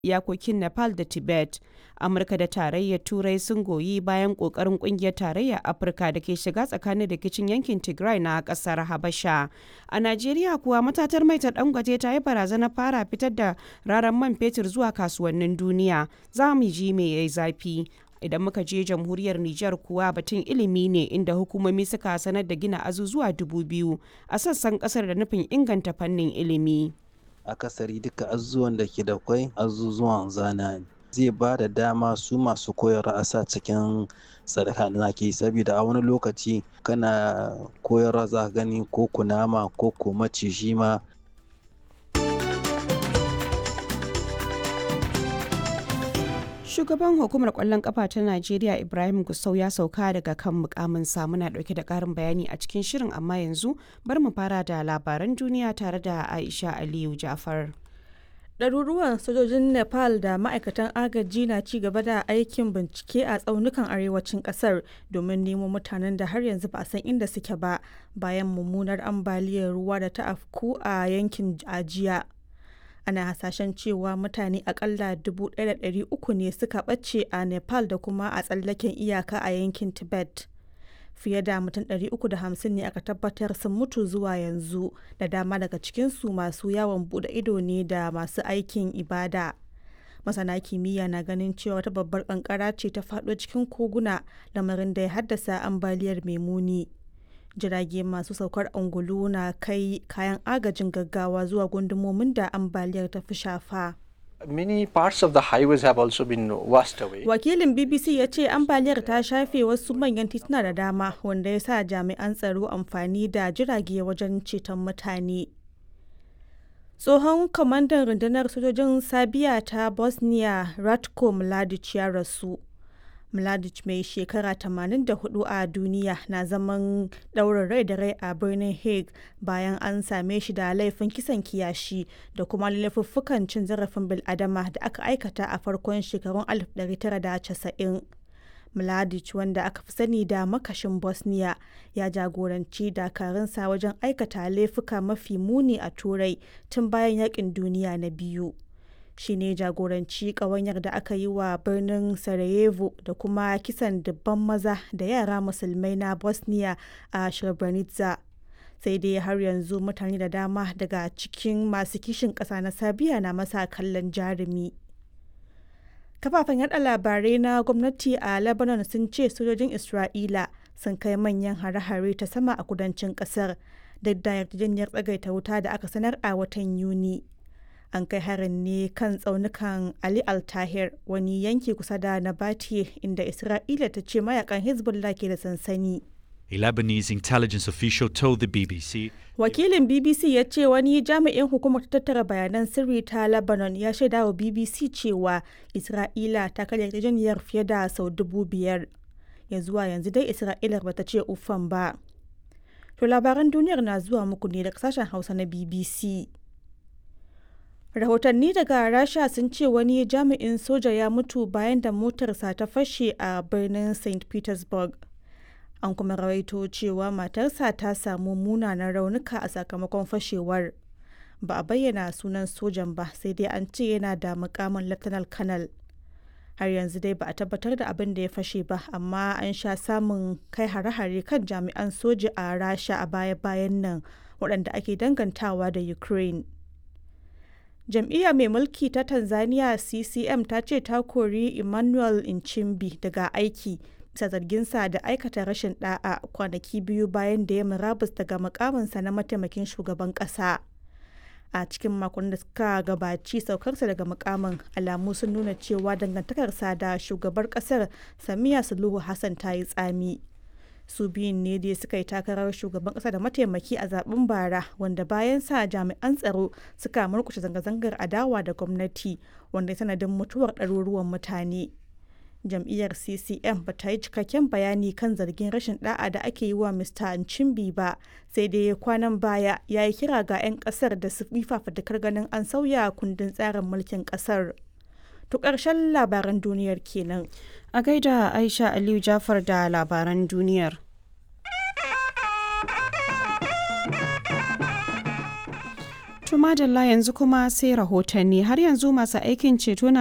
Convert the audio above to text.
iyakokin Nepal da Tibet. Amurka da Tarayyar Turai sun goyi bayan ƙoƙarin ƙungiyar Tarayyar Afirka da ke shiga tsakanin rikicin yankin Tigray na ƙasar Habasha. A Najeriya kuwa matatar mai ta Dangote ta yi barazanar fara fitar da raran man fetur zuwa kasuwannin duniya. Za mu ji me yayi zafi. Idan muka je jamhuriyar Nijar kuwa batun ilimi ne inda hukumomi suka sanar da gina azuzuwa dubu biyu a sassan kasar da nufin inganta fannin ilimi. Akasari duka azuzuwan da ke da kwai azuzuwan zana ne. Zai ba da dama su masu koyarwa a sa cikin sadaka da ke saboda a wani lokaci kana koyarwa za gani ko kunama ko ko maciji ma Shugaban hukumar kwallon kafa ta Najeriya Ibrahim Gusau ya sauka daga kan mukamin muna dauke da karin bayani a cikin shirin amma yanzu bar mu fara da labaran duniya tare da Aisha Aliyu Jafar. Ɗaruruwan sojojin Nepal da ma'aikatan agaji na ci gaba da aikin bincike a tsaunukan arewacin ƙasar domin nemo mutanen da har yanzu ba a san inda suke ba bayan mummunar ambaliyar ruwa da ta afku a yankin ajiya. ana hasashen cewa mutane akalla 1,300 ne suka ɓace a nepal da kuma a tsallaken iyaka a yankin tibet fiye da mutum 350 ne aka tabbatar sun mutu zuwa yanzu da dama daga cikinsu masu yawon bude ido ne da masu aikin ibada masana kimiyya na ganin cewa wata babbar kankara ce ta faɗo cikin koguna lamarin da ya haddasa ambaliyar mai muni jirage masu saukar angulu na kai kayan agajin gaggawa zuwa gundumomin da ambaliyar ta fi shafa. Many parts of the highways have also been washed away. Wakilin BBC ya ce ambaliyar ta shafe wasu manyan tituna da dama wanda ya sa jami'an tsaro amfani da jirage wajen ceton mutane. Tsohon kwamandan rundunar sojojin Sabiya ta Bosnia Ratko Mladic ya rasu. Mladic mai shekara 84 a duniya na zaman ɗaurin rai da rai a birnin Hague bayan an same shi da laifin kisan kiyashi da kuma laifuffukan cin zarafin bil'adama da aka aikata a farkon shekarun 1990. Mladic wanda aka fi sani da makashin Bosnia ya jagoranci dakarunsa wajen aikata laifuka mafi muni a Turai tun bayan yakin duniya na biyu. shi ne jagoranci ƙawanyar da aka yi wa birnin sarajevo da kuma kisan dubban maza da yara musulmai na bosnia a srebrenica sai dai har yanzu mutane da dama daga cikin masu kishin ƙasa na sabiya na masa kallon jarumi kafafen yada labarai na gwamnati a lebanon sun ce sojojin isra'ila sun kai manyan hare-hare ta sama a kudancin kasar duk da yarjejeniyar tsagaita wuta da aka sanar a watan yuni an kai harin ne kan tsaunukan Ali Al-Tahir wani yanki kusa da Nabatiye inda Isra'ila ta ce mayakan Hezbollah ke da sansani. A Lebanese intelligence official told the BBC. Wakilin BBC ya ce wani jami'in hukumar tattara bayanan sirri ta Lebanon ya shaida wa BBC cewa Isra'ila ta karya yarjejeniyar fiye da sau dubu biyar. Ya zuwa yanzu dai Isra'ilar bata ce uffan ba. To labaran duniyar na zuwa muku ne daga sashen Hausa na BBC. rahotanni daga rasha sun ce wani jami'in soja ya mutu bayan da motarsa ta fashe a birnin st petersburg an kuma rawaito cewa matarsa ta samu munanan raunuka a sakamakon fashewar ba a bayyana sunan sojan ba sai dai an ce yana da mukamin lieutenant colonel har yanzu dai ba a tabbatar da abin da ya fashe ba amma an sha samun kai hare-hare kan jami'an soja a rasha a baya-bayan nan waɗanda ake dangantawa da ukraine jam'iyya mai mulki ta tanzania ccm ta ce ta kori emmanuel nchimbi daga aiki bisa zarginsa da aikata rashin da'a kwanaki biyu bayan da ya murabus daga mukaminsa na mataimakin shugaban kasa a cikin makon da suka gabaci saukarsa daga mukamin alamu sun nuna cewa dangantakarsa da shugabar kasar samiya suluhu hassan ta yi tsami su biyun ne dai suka yi takarar shugaban kasa da mataimaki a zaben bara wanda bayan sa jami'an tsaro suka murkushe zanga-zangar adawa da gwamnati wanda sanadin mutuwar ɗaruruwan mutane jam'iyyar ccm ba ta yi cikakken bayani kan zargin rashin da'a da ake yi wa mr nchimbi ba sai dai kwanan baya ya yi kira ga 'yan kasar da su fafatakar ganin an sauya kundin tsarin mulkin kasar to ƙarshen labaran duniyar kenan A gaida Aisha Aliyu Jafar da labaran duniyar. To madalla yanzu kuma sai rahotanni har yanzu masu aikin ceto na